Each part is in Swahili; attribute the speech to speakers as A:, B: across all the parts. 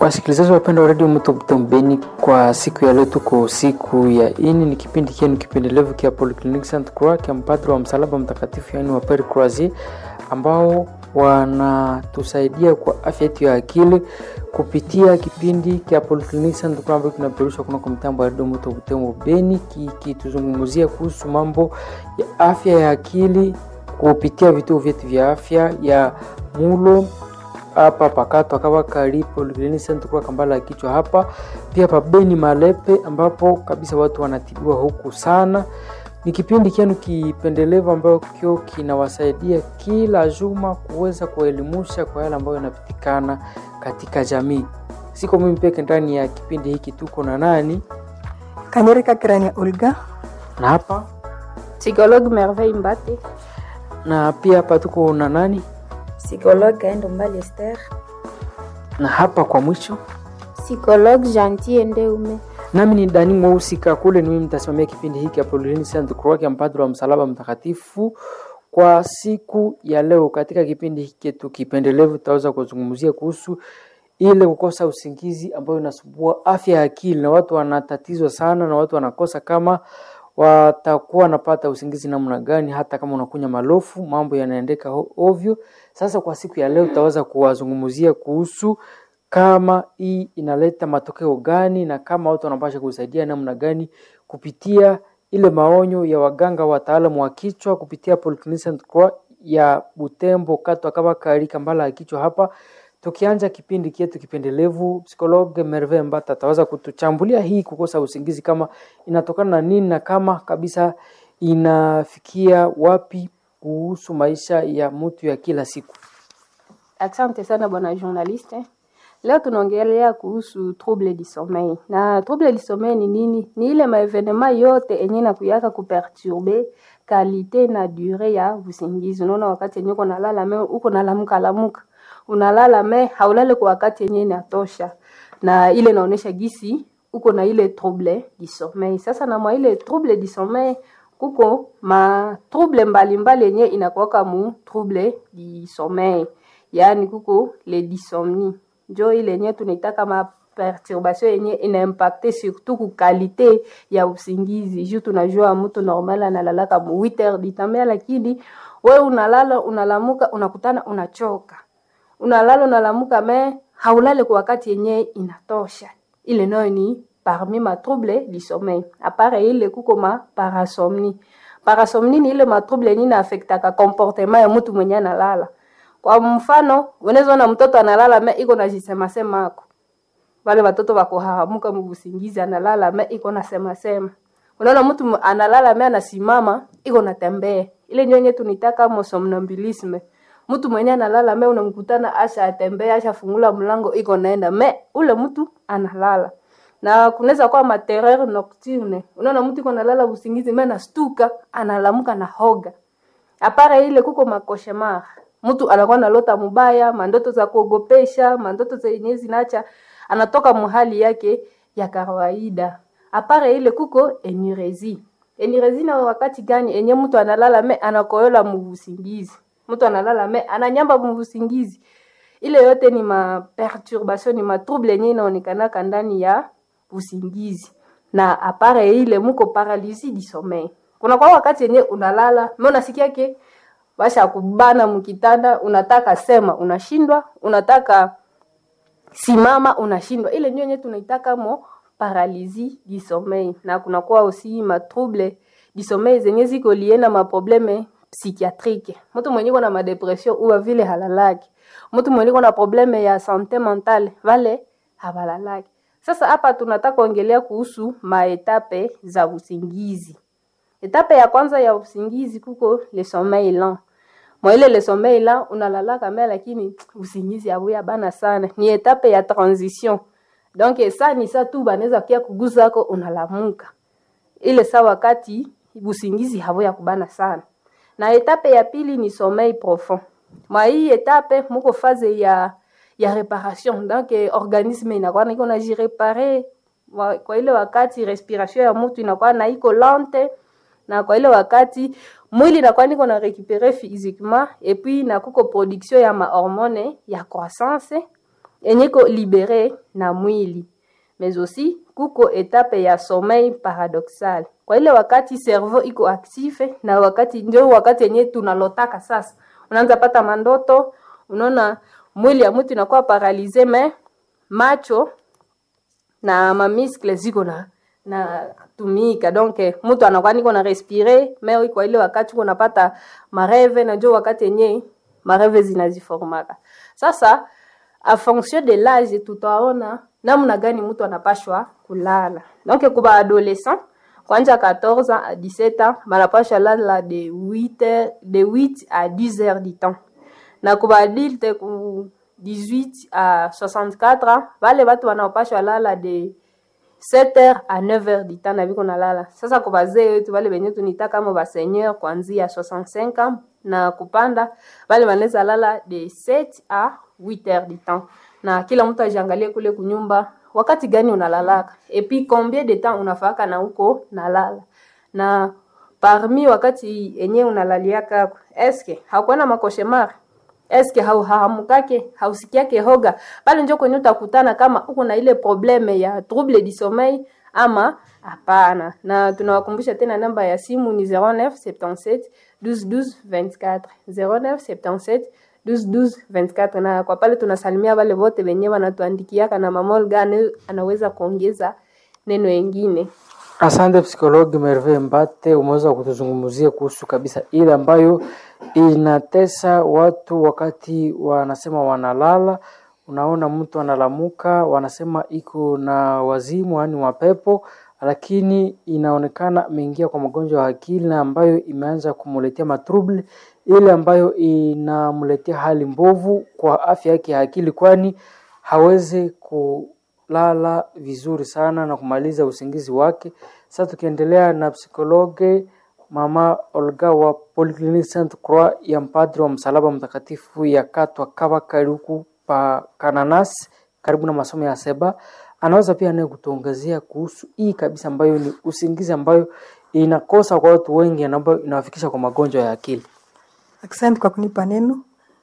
A: Wasikilizaji wapendwa wa redio Mto Mtombeni, kwa siku ya leo tuko siku ya ini, ni kipindi kienu kipendelevu kia Polyclinic Saint Croix kia mpadri wa msalaba mtakatifu, yaani wa Pere Croisier, ambao wanatusaidia kwa afya yetu ya akili kupitia kipindi kia Polyclinic Saint Croix ambayo kinaperushwa kunako mtambo wa redio Mto Mtombeni, kikituzungumzia kuhusu mambo ya afya ya akili kupitia vituo vyetu vya afya ya mulo hapa pakato akawa karipo kwa kambala ya kichwa hapa pia pabeni Malepe, ambapo kabisa watu wanatibiwa huku sana. Ni kipindi kienu kipendelevu ambacho kinawasaidia kila juma kuweza kuelimusha kwa yale ambayo yanapitikana katika jamii. Siko mimi peke ndani ya kipindi hiki, tuko na nani
B: Kanyereka Kirania Olga
A: na hapa
C: Psychologue Merveille Mbate.
A: na pia hapa tuko na nani
D: Psychologue Kaendo Mbali Esther.
A: na hapa kwa mwisho
C: Psychologue Gentil Ndeume.
A: nami ni Dani Mweusi Kakule, ni mimi mtasimamia kipindi hiki hapo Lulini Saint Croix ya mpadri wa msalaba mtakatifu kwa siku ya leo. Katika kipindi hiki chetu kipendelevu, tutaweza kuzungumzia kuhusu ile kukosa usingizi ambayo inasumbua afya ya akili, na watu wanatatizwa sana, na watu wanakosa kama watakuwa wanapata usingizi namna gani, hata kama unakunya malofu, mambo yanaendeka ho- ovyo. Sasa kwa siku ya leo tutaweza kuwazungumzia kuhusu kama hii inaleta matokeo gani na kama watu wanapasha kusaidia namna gani kupitia ile maonyo ya waganga wataalamu wa kichwa kupitia Polyclinic Saint Croix ya Butembo katwa kama kari kambala ya kichwa hapa. Tukianja kipindi kietu kipendelevu, psikologe Merve Mbata ataweza kutuchambulia hii kukosa usingizi kama inatokana na nini na kama kabisa inafikia wapi kuhusu maisha ya mtu ya kila siku.
C: Asante sana bwana journaliste. Leo tunaongelea kuhusu trouble du sommeil. Na trouble du sommeil ni nini? Ni ile maevenema yote enye na kuyaka kuperturbe kalite na dure ya usingizi. Unaona wakati yenye uko nalala me uko nalamuka lamuka. Unalala me haulale kwa wakati yenye inatosha. Na ile inaonesha gisi uko na ile trouble du sommeil. Sasa na mwa ile trouble du sommeil kuko ma trouble mbalimbali yenye inakuwaka mu trouble du sommeil. Yaani kuko le dysomnie njo ile yenye tunaitaka ma perturbation yenye inaimpacte surtout ku kalite ya usingizi juu tunajua mtu normal analalaka mu 8 heures du temps lakini we unalala unalamuka unakutana unachoka unalala unalamuka me haulale kwa wakati yenye inatosha ile nayo ni parmi ma trouble du sommeil apare ile kuko ma parasomnie parasomnie ni ile ma trouble yenye inaaffectaka comportement ya mtu mwenye analala kwa mfano unaweza ona mtoto analala me iko na jisema sema ako wale watoto wako hahamuka mubusingizi analala me iko na sema sema unaona mtu mu- analala me anasimama iko na tembea ile nyonye tunitaka mo somnambulisme mtu mwenye analala me unamkutana asha atembea asha fungula mlango iko naenda me ule mtu analala na kunaweza kuwa materreur nocturne unaona mtu iko nalala usingizi me nastuka analamuka na hoga apara ile kuko makoshemar mtu anakuwa nalota mubaya mandoto za kuogopesha mandoto zenye zinacha anatoka muhali yake ya kawaida apara ile kuko enurezi enurezi na wakati gani enye mtu analala me anakoyola mubusingizi mtu analala me ananyamba mubusingizi ile yote ni ma perturbation ni ma trouble yenye inaonekanaka ndani ya usingizi na apare ile muko paralysie du sommeil kuna kwa wakati yenye unalala me unasikia ke basha kubana mkitanda unataka sema unashindwa unataka simama unashindwa ile ndio yenye tunaitaka mo paralysie du sommeil na kunakuwa aussi ma trouble du sommeil zenye ziko lie na maprobleme psychiatrique mtu mwenye na madepression uwa vile halalaki mtu mwenye na probleme ya sante mentale vale habalalaki sasa hapa tunataka kuongelea kuhusu maetape za usingizi etape ya kwanza ya usingizi kuko le sommeil lent mwa ile le sommeil lent unalalaka me lakini usingizi abuya bana sana ni etape ya transition donc sa ni sa tu banaweza kia kuguza ako unalamuka ile sa wakati usingizi habuya kubana sana na etape ya pili ni sommeil profond mwa hii etape muko faze ya ya reparation donc eh, organisme inakuwa na iko na jirepare wa- kwa ile wakati respiration ya mtu inakuwa na iko lente na kwa ile wakati mwili inakuwa niko na récupérer physiquement et puis na kuko production ya mahormone ya croissance yenye iko libere na mwili mais aussi kuko etape ya sommeil paradoxal kwa ile wakati cerveau iko active na wakati ndio wakati yenye tunalotaka sasa unaanza pata mandoto unaona mwili ya mtu inakuwa paralize me macho na mamiskle ziko na na tumika donc mtu anakuwa niko na respire me kwa ile wakati uko napata mareve najua wakati yenye mareve zinaziformaka sasa a fonction de l'âge tutaona namna gani mtu anapashwa kulala donc kuba adolescent kwanja 14 ans à 17 ans banapashwa lala de 8 heures, de 8 à 10 heures du temps na kuba adulte ku 18 à 64 ans vale batu wanaopashwa lala de 7 heures à 9 heures du temps na viko nalala sasa kwa bazee wetu vale benye tunita kama baseigneur kuanzia 65 ans na kupanda vale wanaweza lala de 7 à 8 heures du temps na kila mtu ajiangalie kule kunyumba wakati gani unalalaka epi combien de temps unafaka na huko nalala na parmi wakati enye unalaliaka eske hakuwa na makoshemar eske hauhaamukake hausikiake hoga pale njo kwenye utakutana kama uko na ile probleme ya trouble du sommeil ama hapana na tunawakumbusha tena namba ya simu ni 0977 12 12 24 0977 12 24 na kwa pale tunasalimia wale wote wenye wanatuandikiaka na mamol gani anaweza kuongeza neno engine
A: Asante psikologi Merve Mbate, umeweza kutuzungumzia kuhusu kabisa ile ambayo inatesa watu wakati wanasema wanalala. Unaona mtu analamuka, wanasema iko na wazimu, yaani mapepo, lakini inaonekana ameingia kwa magonjwa ya akili na ambayo imeanza kumletea matrouble, ile ambayo inamletea hali mbovu kwa afya yake ya akili, kwani hawezi ku lala vizuri sana na kumaliza usingizi wake. Sasa tukiendelea na psikologe mama Olga wa Polyclinic Saint Croix ya mpadri wa msalaba mtakatifu ya Katwa Kaba Karuku pa Kananas karibu na masomo ya Seba, anaweza pia naye kutuongezea kuhusu hii kabisa ambayo ni usingizi ambayo inakosa kwa watu wengi na ambayo inawafikisha kwa magonjwa ya akili.
B: Asante kwa kunipa neno.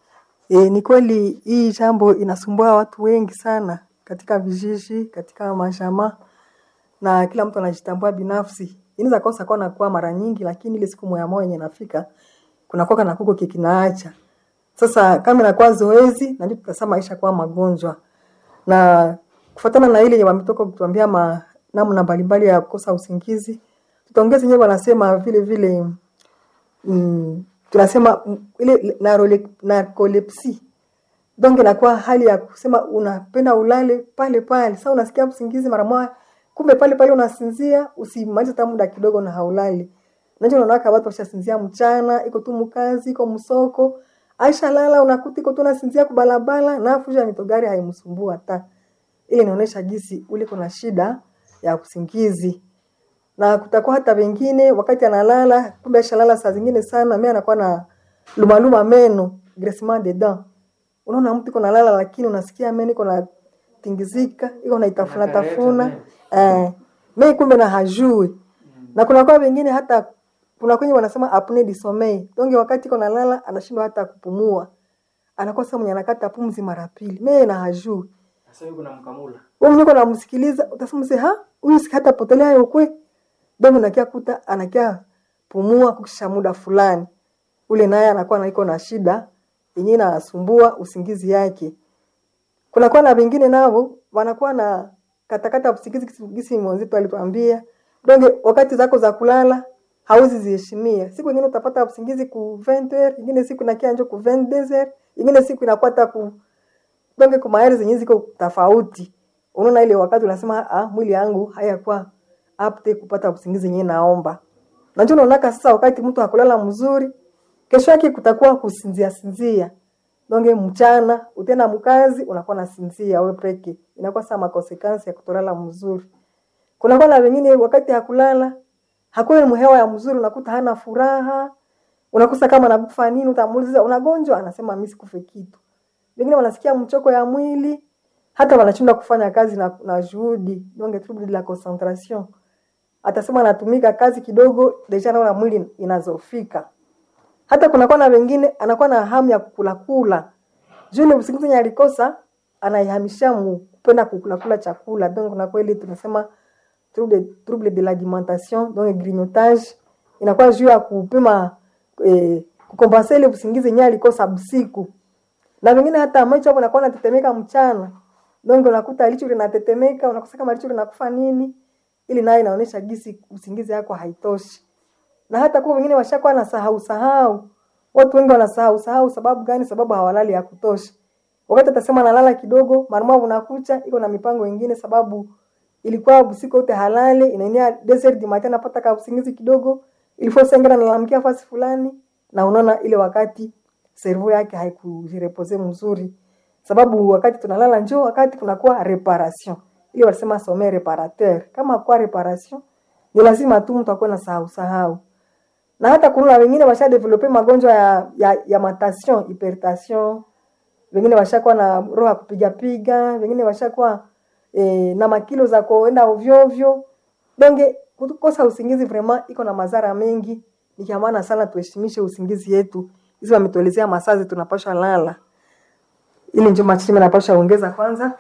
B: E, ni kweli hii jambo inasumbua watu wengi sana katika vijiji, katika mashama na kila mtu anajitambua binafsi. Inaweza kosa kwa nakuwa mara nyingi, lakini ile siku moja moja yenye nafika kuna kwa na kuko kikinaacha. Sasa kama inakuwa zoezi na ndipo tutasema maisha kwa magonjwa. Na kufuatana na ile yenye wametoka kutuambia ma namna mbalimbali ya kukosa usingizi, tutaongeza yenyewe wanasema vile vile mm, tunasema mm, ile narole- narcolepsy donc inakuwa hali ya kusema unapenda ulale pale pale sasa unasikia usingizi mara moja kumbe pale pale unasinzia usimalize hata muda kidogo na haulali nacho unaona watu washasinzia mchana iko tu mkazi iko msoko aisha lala unakuta iko tu nasinzia kubalabala na fuja mitogari haimsumbua hata ile inaonyesha jinsi ule kuna shida ya usingizi na kutakuwa hata wengine wakati analala kumbe ashalala saa zingine sana mimi anakuwa na lumaluma meno graissement de dents unaona mtu iko nalala lakini unasikia meno iko na tingizika iko na itafuna tafuna eh mimi kumbe na hajui na kuna kwa wengine hata kuna kwenye wanasema apnea du sommeil donc wakati iko nalala anashindwa hata kupumua anakuwa sasa mwenye anakata pumzi mara pili mimi na hajui
A: Sasa yuko na mkamula.
B: wewe mwenyewe unamsikiliza utasema mse ha huyu si hata potelea yokwe dogo nakia kuta anakia pumua kukisha muda fulani ule naye anakuwa naiko na shida yenyewe inasumbua usingizi yake kunakuwa na wengine nao wanakuwa na katakata usingizi kisi- gisi mwenzetu alituambia donge wakati zako za kulala hauzi ziheshimia siku ingine utapata usingizi ku 20 heures ingine siku inakia njo ku 22 heures ingine siku inakuwa hata ku donge kwa maeri zenyewe ziko tofauti unaona ile wakati unasema ah, mwili yangu hayakuwa apte kupata usingizi yenyewe naomba na ndio unaonaka sasa wakati mtu hakulala mzuri kesho yake kutakuwa kusinzia sinzia donge mchana utenda mkazi unakuwa na sinzia wewe peke inakuwa saa makonsekansi ya kutolala mzuri kunakuwa na wengine wakati hakulala hakuna mhewa ya mzuri unakuta hana furaha unakosa kama nakufa nini utamuuliza unagonjwa anasema mimi sikufe kitu wengine wanasikia mchoko ya mwili hata wanashindwa kufanya kazi na, na juhudi donc trouble de la concentration atasema anatumika kazi kidogo deja naona mwili inazofika hata kunakuwa na wengine anakuwa na hamu ya kukula kula juu ile usingizi yenye alikosa anaihamishia mu kupenda kukula kula chakula donc na kweli tunasema trouble, trouble de l'alimentation donc grignotage inakuwa juu ya kupima eh, kukompensa ile usingizi yenyewe alikosa usiku na vingine hata macho hapo nakuwa natetemeka mchana donc unakuta licho linatetemeka unakosa kama licho linakufa nini ili nayo inaonyesha gisi usingizi yako haitoshi na hata kwa wengine washakuwa na sahau sahau watu wengi wanasahau sahau sababu gani sababu hawalali ya kutosha wakati atasema nalala kidogo marumavu nakucha iko na mipango ingine sababu ilikuwa usiku wote halali inaenea desert matin napata ka usingizi kidogo ilifo sengera nalamkia fasi fulani na unaona ile wakati servo yake haikujirepose mzuri sababu wakati tunalala njoo wakati kunakuwa reparation ile wanasema some reparateur kama kwa reparation ni lazima tu mtu akuwe na sahau sahau na hata kuna wengine washa develope magonjwa ya, ya, ya matation hypertension wengine washakuwa na roho ya kupiga piga wengine washakuwa e, na makilo za kuenda ovyo ovyo donge kukosa usingizi vraiment iko na madhara mengi ni kia maana sana tuheshimishe usingizi yetu hizi wametuelezea masazi tunapasha lala ili njo machimi napasha ongeza kwanza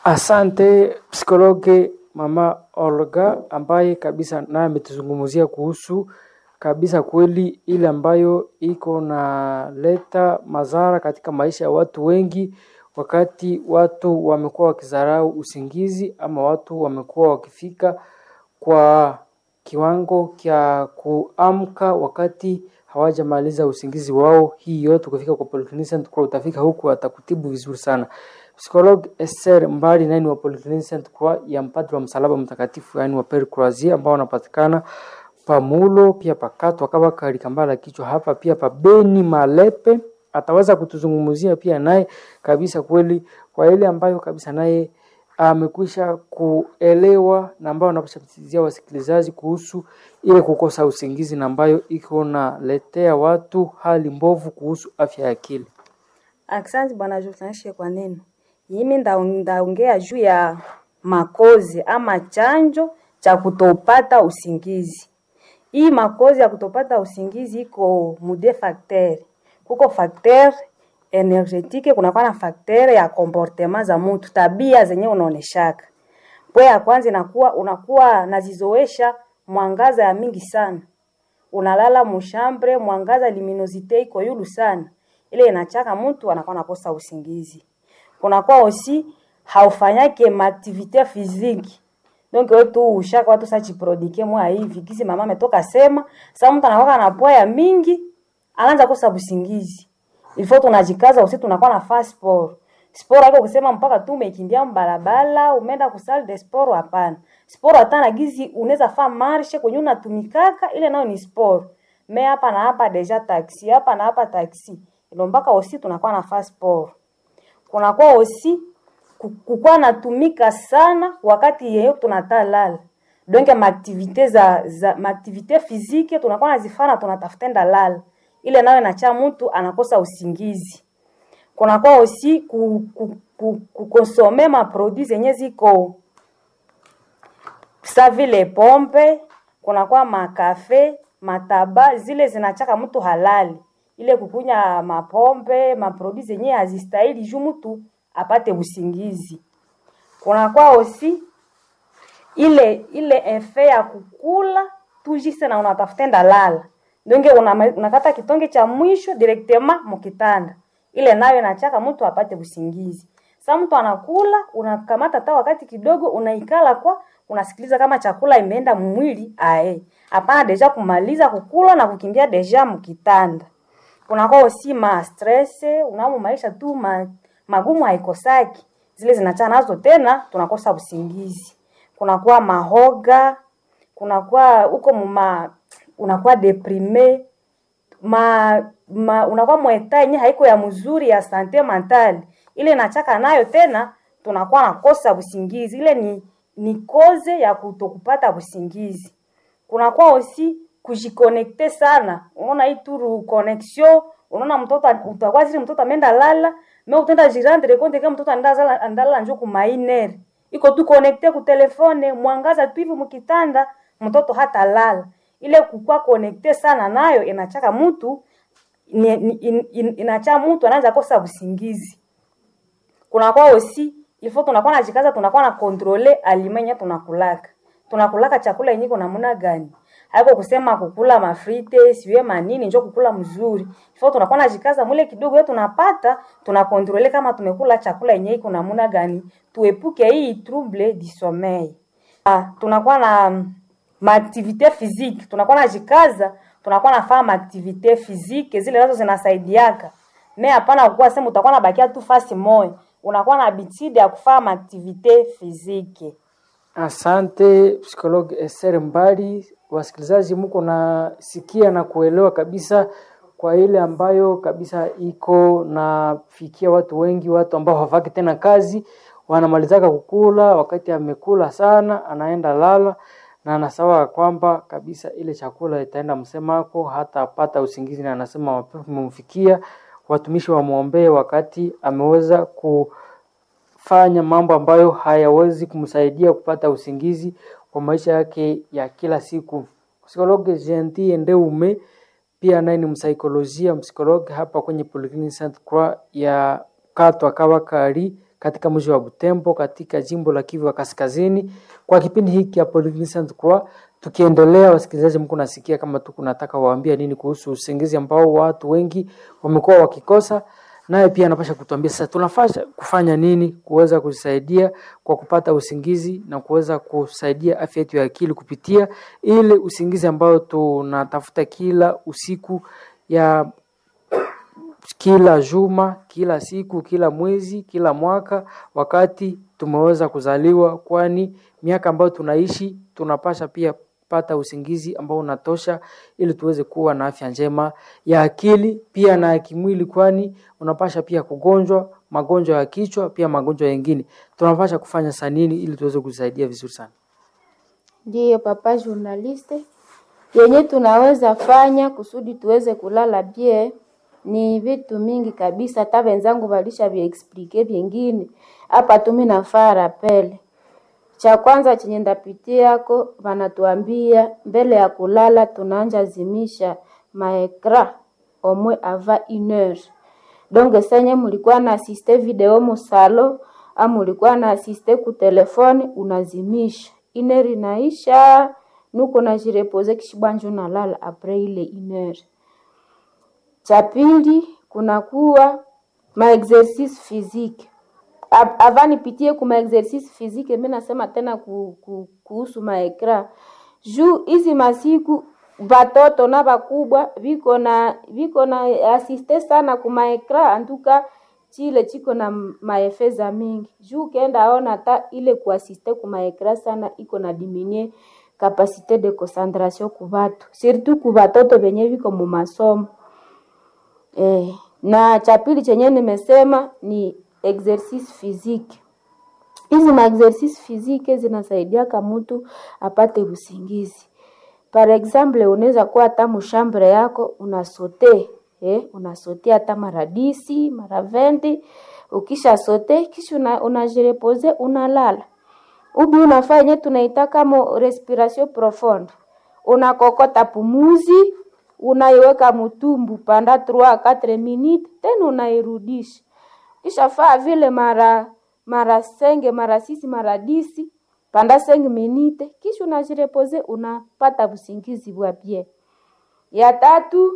A: Asante psikologe mama Olga ambaye kabisa naye ametuzungumzia kuhusu kabisa kweli ile ambayo iko na leta madhara katika maisha ya watu wengi, wakati watu wamekuwa wakizarau usingizi ama watu wamekuwa wakifika kwa kiwango cha kuamka wakati hawajamaliza usingizi wao. Hii yote ukifika kwa Polyclinic Center Croix utafika huku atakutibu vizuri sana. Psikolog Esther Mbali nani wa Polyclinic Center Croix ya mpadri wa msalaba mtakatifu yani wa Pere Croisier ambao wanapatikana pamulo pia pakatwa kama kalikambala kichwa hapa pia pa Beni Malepe ataweza kutuzungumzia pia naye kabisa kweli kwa ile ambayo kabisa naye amekwisha kuelewa na ambayo anapashatizia wasikilizaji kuhusu ile kukosa usingizi na ambayo iko naletea watu hali mbovu kuhusu afya ya akili.
D: Asante bwana journalist kwa neno. Mimi nda- ndaongea juu ya makozi ama chanjo cha kutopata usingizi. Hii makozi ya kutopata usingizi iko mude facteur. Kuko facteur energetike, kunakuwa na facteur ya comportement za mtu, tabia zenye unaoneshaka. Pwe ya kwanza inakuwa unakuwa nazizoesha mwangaza ya mingi sana unalala mushambre mwangaza luminosite iko yulu sana ile inachaka mtu anakuwa nakosa usingizi kunakuwa osi haufanyake maaktivite physique donc wewe tu ushaka watu sa jiprodike mwa hivi kisi mama ametoka sema sasa mtu anakuwa na poa ya mingi anaanza kosa usingizi ilifo tunajikaza usi tunakuwa na fast sport sport haiko kusema mpaka tu umekimbia mbalabala umeenda ku salle de sport hapana sport hata na gizi unaweza fa marche kwenye unatumikaka ile nayo ni sport me hapa na hapa deja taxi hapa na hapa taxi ilo mpaka osi tunakuwa na fast sport kunakuwa osi ku- kukuwa natumika sana wakati yeyo tunatalala donc maaktivite za, za maaktivite physique tunakuwa nazifana tunatafuta enda lala ile nayo inacha mtu anakosa usingizi kunakuwa osi ku, ku, ku, kukonsome maproduit zenye ziko sa vile pombe kunakuwa makafe mataba zile zinachaka mtu halali ile kukunya mapombe maproduit zenye hazistahili juu mtu apate usingizi kunakuwa osi ile ile efe ya kukula tujise na unatafuta enda lala donge una, unakata kitonge cha mwisho directement mukitanda ile nayo inachaka mtu apate usingizi sa mtu anakula unakamata hata wakati kidogo unaikala kwa unasikiliza kama chakula imeenda mwili ae hapana deja kumaliza kukula na kukimbia deja mkitanda kunakuwa osi ma stress unamo maisha tu ma, magumu haikosaki zile zinachana nazo tena tunakosa usingizi kunakuwa mahoga kunakuwa huko muma unakuwa deprime ma, ma unakuwa mweta yenye haiko ya mzuri ya sante mentale ile nachaka nayo tena tunakuwa nakosa usingizi ile ni ni koze ya kutokupata usingizi kunakuwa osi kujikonekte sana unaona hii turu connexion unaona mtoto utakuwa zile mtoto ameenda lala me utenda jirandre konte kama mtoto andala andala njo kumainer iko tu connecte ku telefone mwangaza tu hivi mkitanda mtoto hata lala ile kukua connecte sana nayo inachaka mtu ni, ni, in, in, inacha mtu anaanza kosa usingizi kunakuwa osi ilfo tunakuwa najikaza tunakuwa na kontrole alimenya tunakulaka tunakulaka chakula yenye iko namna gani haiko kusema kukula mafrite siwe manini njo kukula mzuri ifo tunakuwa najikaza mule kidogo yetu tunapata tunakontrole kama tumekula chakula yenye iko namna gani tuepuke hii trouble du sommeil ah, tunakuwa na mm, maaktivite physique tunakuwa najikaza tunakuwa nafanya maaktivite physique zile nazo zinasaidiaka me hapana kukuwa sema utakuwa nabakia tu fasi moya unakuwa na habitude ya kufanya maaktivite physique
A: Asante psikologi Esther Mbali. Wasikilizaji, mko nasikia na kuelewa kabisa kwa ile ambayo kabisa iko nafikia watu wengi, watu ambao hawafaki tena kazi, wanamalizaka kukula, wakati amekula sana anaenda lala na anasawa kwamba kabisa ile chakula itaenda msemako, hata apata usingizi, na anasema mapepo imemfikia. Watumishi wamwombee wakati ameweza ku fanya mambo ambayo hayawezi kumsaidia kupata usingizi kwa maisha yake ya kila siku. Psikologi Gentil Ndeume pia naye ni msaikolojia msikologi hapa kwenye Polyclinic Sainte Croix ya Katwa Kabakari katika mji wa Butembo katika jimbo la Kivu ya Kaskazini. Kwa kipindi hiki ya Polyclinic Sainte Croix tukiendelea, wasikilizaji, mko nasikia kama tu kunataka waambia nini kuhusu usingizi ambao watu wengi wamekuwa wakikosa naye pia anapasha kutuambia sasa tunafaa kufanya nini kuweza kusaidia kwa kupata usingizi na kuweza kusaidia afya yetu ya akili kupitia ile usingizi ambao tunatafuta kila usiku ya kila juma, kila siku, kila mwezi, kila mwaka, wakati tumeweza kuzaliwa, kwani miaka ambayo tunaishi tunapasha pia pata usingizi ambao unatosha ili tuweze kuwa na afya njema ya akili pia na ya kimwili, kwani unapasha pia kugonjwa magonjwa ya kichwa pia magonjwa yengine. Tunapasha kufanya saa nini ili tuweze kusaidia vizuri sana?
E: Ndiyo papa journaliste, yenye tunaweza fanya kusudi tuweze kulala bie ni vitu mingi kabisa, hata wenzangu walisha viexplike vingine hapa. Tumi nafaa rapele cha kwanza chenye ndapitiako, wanatuambia mbele ya kulala tunaanja zimisha maekra omwe ava une heure donc senye mulikuwa na asiste video musalo au mulikuwa na asiste ku telefone unazimisha iner inaisha nuko najirepoze kishibwanjo nalala apres ile iner. Cha pili kunakuwa maexercice physique ava nipitie ku maexercice physique, mimi nasema tena ku, ku, kuhusu maekra juu hizi masiku batoto na bakubwa viko na viko na asiste sana ku maekra antuka chile chiko na maefe za mingi juu ukienda aona hata ile kuasiste ku maekra sana iko na diminie kapasite de concentration ku batu surtout ku batoto benye viko mu masomo eh, na cha pili chenye nimesema ni exercice physique. Hizi ma exercice physique zinasaidiaka mtu apate usingizi. Par exemple, unaweza kuwa hata mushambre yako unasote eh, unasote hata mara disi mara vendi. Ukisha sote kisha una, unajirepoze unalala. Ubi unafanya yenye tunaita kama respiration profonde, unakokota pumuzi unaiweka mutumbu panda 3 4 minutes, tena unairudisha kisha faa vile mara mara senge mara sisi mara disi panda senge minite, kisha unajirepoze unapata usingizi bwa bien. Ya tatu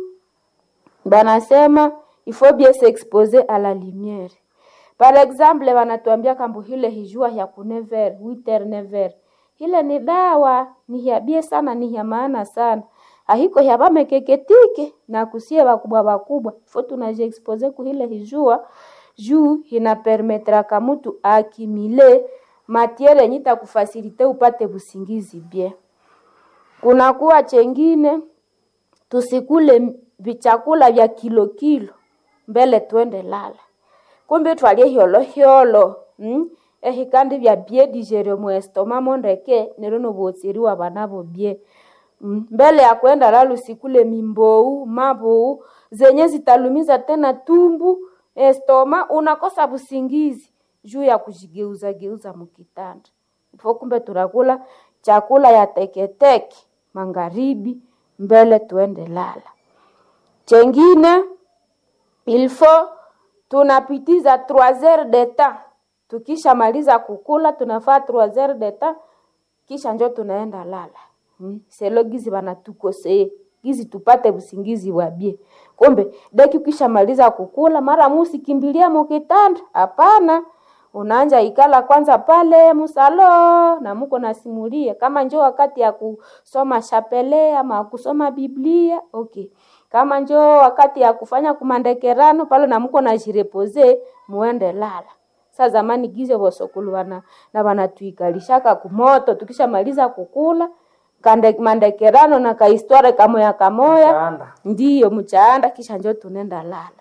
E: banasema il faut bien s'exposer à la lumière. Par exemple wanatuambia kambu hile hijua ya ku 9h 8h 9h hile ni dawa ni ya bie sana, ni ya maana sana ahiko ya bamekeketike na kusie bakubwa bakubwa fo tunajiexpose ku hile hijua juu inapermetraka mutu akimile matiere yenye itakufasilite upate busingizi bien. Kunakuwa chengine tusikule vichakula vya kilo kilo mbele twende lala, kumbe twalie hyolo hyolo mm? ehikandi vya bie digere muestoma mondeke nero nobotsiriwa banabo bie mm? mbele ya kwenda lala usikule mimbou mabou zenye zitalumiza tena tumbu estoma unakosa busingizi juu ya kujigeuza geuza mukitanda. Ifo kumbe tunakula chakula ya teketeke magharibi mbele tuende lala. Chengine ilfo tunapitiza 3 heures de temps tukishamaliza kukula tunafaa 3 heures de temps kisha njo tunaenda lala hmm? selo gizi banatukosee gizi tupate usingizi wa bie kumbe deki ukishamaliza kukula mara musikimbilia mukitanda hapana unaanja ikala kwanza pale musalo na muko nasimulia kama njo wakati ya kusoma chapele ama kusoma biblia okay kama njo wakati ya kufanya kumandekerano pale na muko najirepoze muende lala sa zamani gize bosokulu bana na banatuikalishaka kumoto tukishamaliza kukula kande mandekerano na kahistoria kamoya kamoya
A: Mchaanda.
E: ndiyo mchaanda kisha njo tunenda lala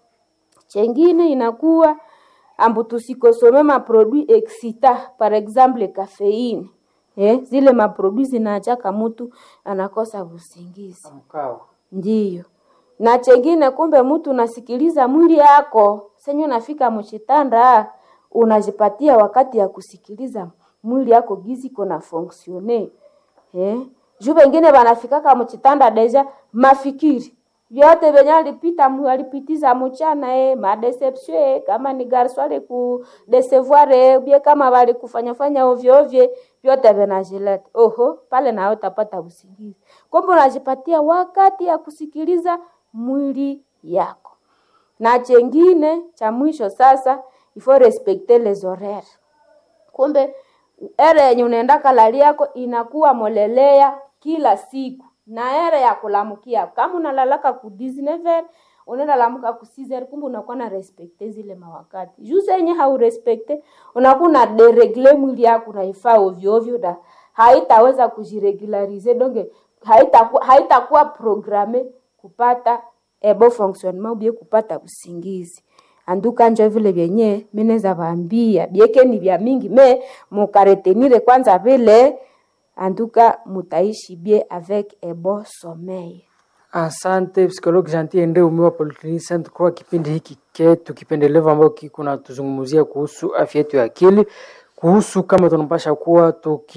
E: chengine inakuwa ambu tusikosome maprodui excita par exemple kafeine eh, zile maprodui zinachaka mtu anakosa usingizi
A: Mkawa.
E: ndiyo na chengine kumbe mtu unasikiliza mwili yako senye unafika mchitanda unajipatia wakati ya kusikiliza mwili yako gizi kona fonksione eh? juu wengine wanafikaka mchitanda deja mafikiri vyote venye alipita mu- alipitiza mchana eh, madeception eh, kama ni garso aliku desevoir eh, bie kama wali kufanya fanya ovyo ovyo vyote vinajileta oho pale nawe utapata usingizi kumbe unajipatia wakati ya kusikiliza mwili yako na chengine cha mwisho sasa ifo respecter les horaires kumbe ere yenye unaenda kalali yako inakuwa molelea kila siku na ere ya kulamukia kama unalalaka ku 19 unaenda lamuka ku 6 kumbe unakuwa na respekte zile mawakati juu senye haurespekte unakuwa na deregle mwili yako unaifaa ovyo ovyo na haitaweza kujiregularize donge haitakuwa haitakuwa programe kupata ebo fonctionnement ubie kupata usingizi anduka njo vile vyenye mineza vaambia bieke ni vya mingi me mukaretenire kwanza vile anduka mutaishi bie avec un bon sommeil
A: Asante psikologi Janti Ende umewa Polyclinic Sainte Croix, kipindi hiki ketu kipendelevu ambao kiko na tuzungumzia kuhusu afya yetu ya akili, kuhusu kama tunapasha kuwa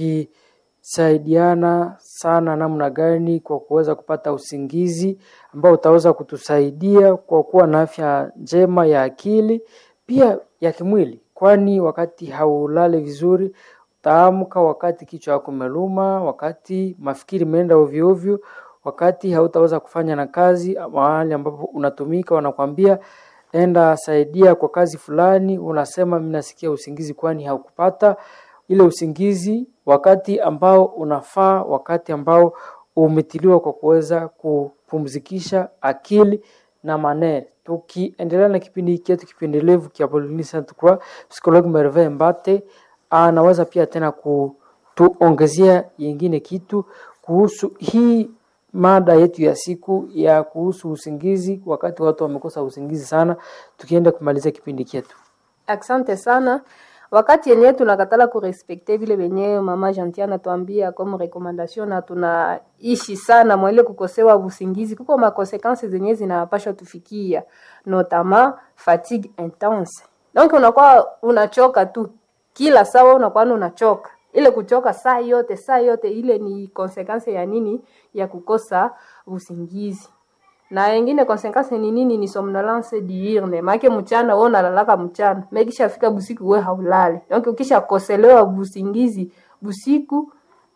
A: tukisaidiana sana namna gani kwa kuweza kupata usingizi ambao utaweza kutusaidia kwa kuwa na afya njema ya akili pia ya kimwili, kwani wakati haulale vizuri utaamka wakati kichwa yako imeluma, wakati mafikiri imeenda ovyo ovyo, wakati hautaweza kufanya na kazi mahali ambapo unatumika, wanakwambia enda saidia kwa kazi fulani, unasema mimi nasikia usingizi, kwani haukupata ile usingizi wakati ambao unafaa, wakati ambao umetiliwa kwa kuweza kupumzikisha akili na manere. Tukiendelea na kipindi hiki chetu kipendelevu kia Pauline Sainte Croix, psikologi Merveille Mbate anaweza pia tena kutuongezea yengine kitu kuhusu hii mada yetu ya siku ya kuhusu usingizi, wakati watu wamekosa usingizi sana, tukienda kumalizia kipindi chetu.
C: Asante sana. Wakati yenyewe tunakatala kurespekte vile venye mama Jantia anatuambia comme recommandation na tunaishi sana mwele kukosewa usingizi, kuko makonsekansi zenye zinapasha tufikia, notamment fatigue intense. Donc unakuwa unachoka tu kila saa, unakuwa unachoka ile kuchoka saa yote saa yote, ile ni konsekansi ya nini? Ya kukosa usingizi na ingine konsekansi ni nini? Ni somnolence diurne, maana mchana wewe unalalaka mchana, mekisha fika busiku wewe haulali. Donc ukisha koselewa busingizi busiku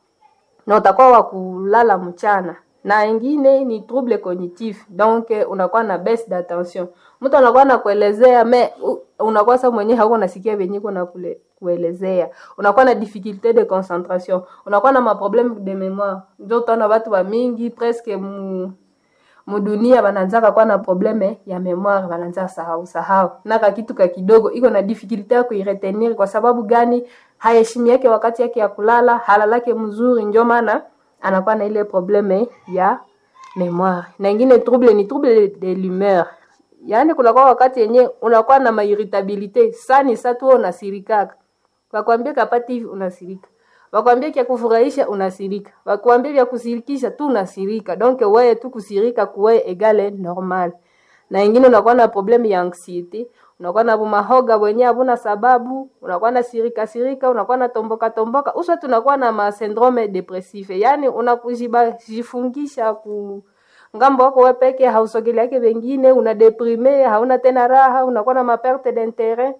C: na utakuwa wa kulala mchana. Na ingine ni trouble cognitif, donc unakuwa na baisse d'attention. Mtu anakuwa nakuelezea me u- unakuwa sasa mwenyewe hauko nasikia venye kuna kule kuelezea, unakuwa na difficulté de concentration, unakuwa na maproblème de mémoire. Ndio utaona watu wa mingi presque mu mudunia bananzaka kuwa na probleme ya memoire, bananza sahau sahau naka kitu ka kidogo iko na difficulty ya kuiretenir. Kwa sababu gani? Haheshimi yake wakati yake ya kulala, halalake mzuri, ndio maana anakuwa na ile probleme ya memoire. Na ingine trouble ni trouble de l'humeur, yaani kunakuwa wakati yenye unakuwa na mairritabilite sani satu wewe unasirikaka, wakwambia kapati hivi unasirika wakwambia kya kufurahisha unasirika, wakwambia vya kusirikisha tu unasirika. Donc wewe tu kusirika kuwe egale normal. Na ingine unakuwa na problemu ya anxiety, unakuwa na bumahoga wenye habuna sababu, unakuwa na sirika sirika, unakuwa na tomboka tomboka, uswa tunakuwa na ma syndrome depressive, yani unakujiba jifungisha ku ngambo wako wewe peke hausogeleake wengine una deprime hauna tena raha unakuwa na maperte d'interet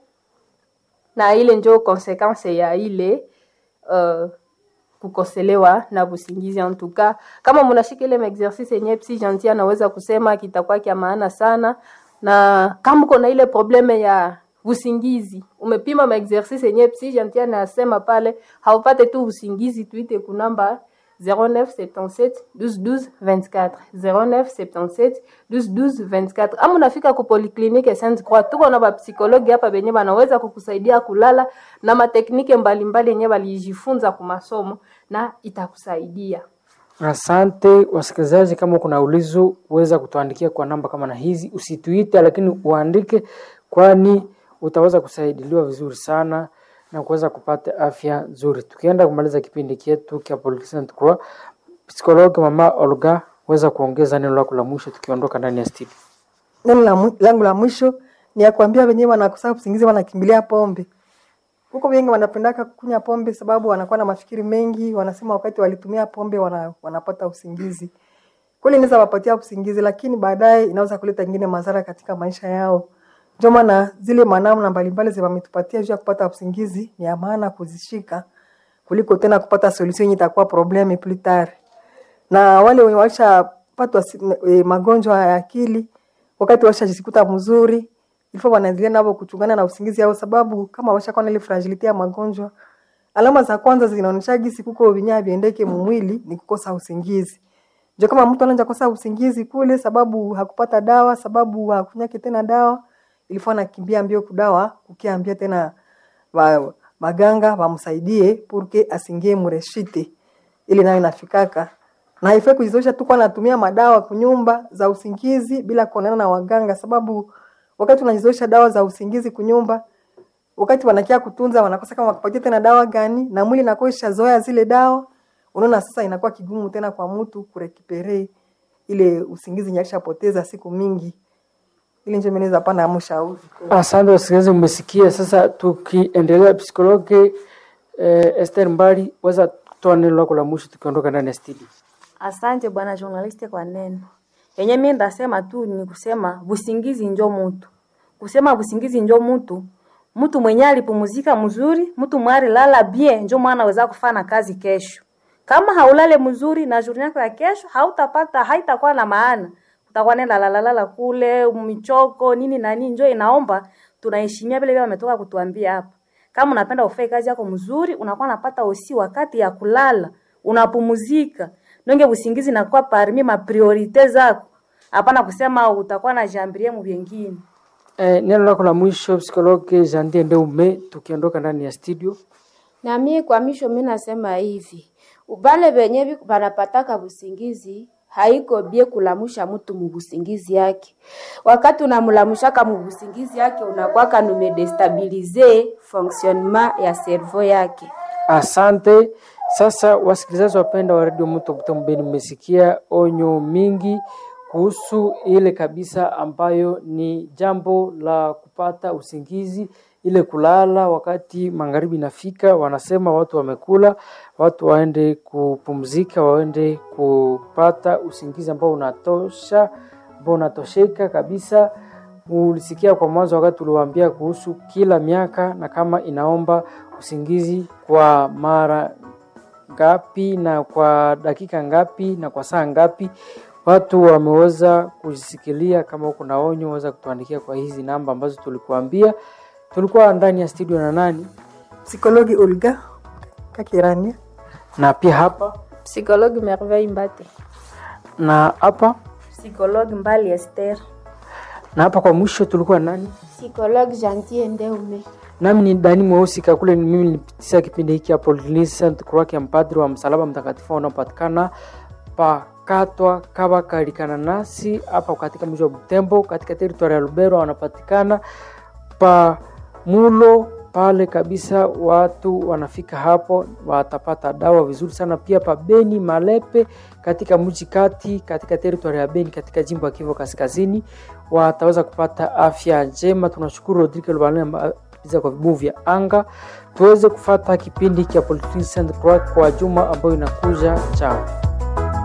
C: na ile njo konsekanse ya ile uh, kukoselewa na busingizi antuka kama mnashika ile exercice yenye psi gentil anaweza kusema kitakuwa kia maana sana na kama uko na ile probleme ya usingizi umepima maexercice yenye psi gentil anasema pale haupate tu usingizi tuite kunamba 0977 12 12 24 0977 12 12 24 ama unafika ku polyclinique Sainte Croix tuko na bapsikologi hapa benye banaweza kukusaidia kulala na mateknike mbalimbali yenye walijifunza ku masomo na itakusaidia
A: Asante wasikilizaji, kama kuna ulizo uweza kutuandikia kwa namba kama na hizi, usituite lakini uandike, kwani utaweza kusaidiliwa vizuri sana na kuweza kupata afya nzuri. Tukienda kumaliza kipindi chetu cha Polyclinic Croix, psikologi mama Olga, weza kuongeza neno lako la mwisho tukiondoka ndani ya studio.
B: Neno la mwi- langu la mwisho ni ya kuambia wenyewe wanakosa usingizi wanakimbilia pombe. Huko wengi wanapendaka kunywa pombe sababu wanakuwa na mafikiri mengi, wanasema wakati walitumia pombe wana, wanapata usingizi. Kweli inaweza wapatia usingizi, lakini baadaye inaweza kuleta ingine madhara katika maisha yao. Ndio maana zile manamna mbalimbali zi wametupatia juu ya kupata usingizi ni ya maana kuzishika kuliko tena kupata solution yenye itakuwa probleme plus tard na wale wenye walishapatwa si- e, magonjwa ya akili wakati washajikuta mzuri ilifo wanaendelea navo kuchungana na usingizi yao, sababu kama washakuwa na ile fragility ya magonjwa, alama za kwanza zinaonyesha gisi kuko vinyaa viendeke mumwili ni kukosa usingizi. Ndio kama mtu anaanza kosa usingizi kule, sababu hakupata dawa, sababu hakunyake tena dawa, ilifo anakimbia mbio kudawa, kukiambia tena wa, maganga wamsaidie purke asingie mureshite ili nayo inafikaka na haifai kujizoesha tu kwa natumia madawa kunyumba za usingizi bila kuonana na waganga, sababu wakati unajizoesha dawa za usingizi kunyumba, wakati wanakia kutunza wanakosa kama wakupatia tena dawa gani, na mwili inakuwa ishazoea zile dawa. Unaona sasa inakuwa kigumu tena kwa mtu kurekipere ile usingizi nyakishapoteza siku mingi. Ili nje meneza pana mshauri.
A: Asante wasikilizaji, mmesikia. Sasa tukiendelea, psikologi eh, Esther Mbali, weza kutoa neno lako la mwisho tukiondoka ndani ya studio.
D: Asante bwana journaliste kwa neno yenye mimi ndasema tu ni kusema busingizi njo mutu, kusema busingizi njo mutu, mtu mwenye alipumuzika mzuri, mtu mwari lala bien, njo mwana aweza kufanya kazi kesho. Kama haulale mzuri na journée yako ya kesho hautapata, haitakuwa na maana, utakuwa nenda lalalala kule michoko nini na nini. Njo inaomba tunaheshimia vile vile wametoka kutuambia hapa. Kama unapenda ufanye kazi yako mzuri, unakuwa unapata usi wakati ya kulala, unapumuzika nonge usingizi nakuwa parmi ma priorite zako, hapana kusema utakuwa na jambirie mu vyengine.
A: Eh, neno lako la mwisho psikologi Jandie Ndeume, tukiondoka ndani ya studio.
E: Na mie kwa misho mi nasema hivi, ubale benye bi- banapataka busingizi haiko bie kulamusha mtu mubusingizi yake. Wakati unamulamushaka mubusingizi yake unakwaka numedestabilize fonctionnement ya cerveau yake.
A: Asante. Sasa wasikilizaji wapenda wa redio Mto Butembo Beni, mmesikia onyo mingi kuhusu ile kabisa ambayo ni jambo la kupata usingizi, ile kulala wakati magharibi inafika. Wanasema watu wamekula, watu waende kupumzika, waende kupata usingizi ambao unatosha, ambao unatosheka kabisa. Ulisikia kwa mwanzo wakati uliwaambia kuhusu kila miaka na kama inaomba usingizi kwa mara ngapi na kwa dakika ngapi na kwa saa ngapi. Watu wameweza kujisikilia. Kama uko na onyo, weza kutuandikia kwa hizi namba ambazo tulikuambia. Tulikuwa ndani ya studio na nani
B: Psikologi Olga Kakirania.
A: na pia hapa
C: Psychologue Merveille Mbate.
A: na hapa
D: Psychologue Mbali Esther.
A: na hapa kwa mwisho tulikuwa nani?
E: Psychologue Gentil Ndeume.
A: Nami ni Dani Mweusi Kakule, ni mimi nilipitisha kipindi hiki hapo Saint Croix ya mpadri wa msalaba mtakatifu unaopatikana pakatwa kaba kalikana nasi hapa katika mji wa Butembo katika teritoria ya Lubero, wanapatikana pa mulo pale kabisa. Watu wanafika hapo watapata dawa vizuri sana. Pia pa Beni Malepe katika mji kati katika teritoria ya Beni katika jimbo ya Kivu Kaskazini wataweza kupata afya njema. Tunashukuru Rodrigue Lubalema za kwa vibuyu vya anga tuweze kufata kipindi cha Polyclinic Saint Croix kwa juma ambayo inakuja. Chao.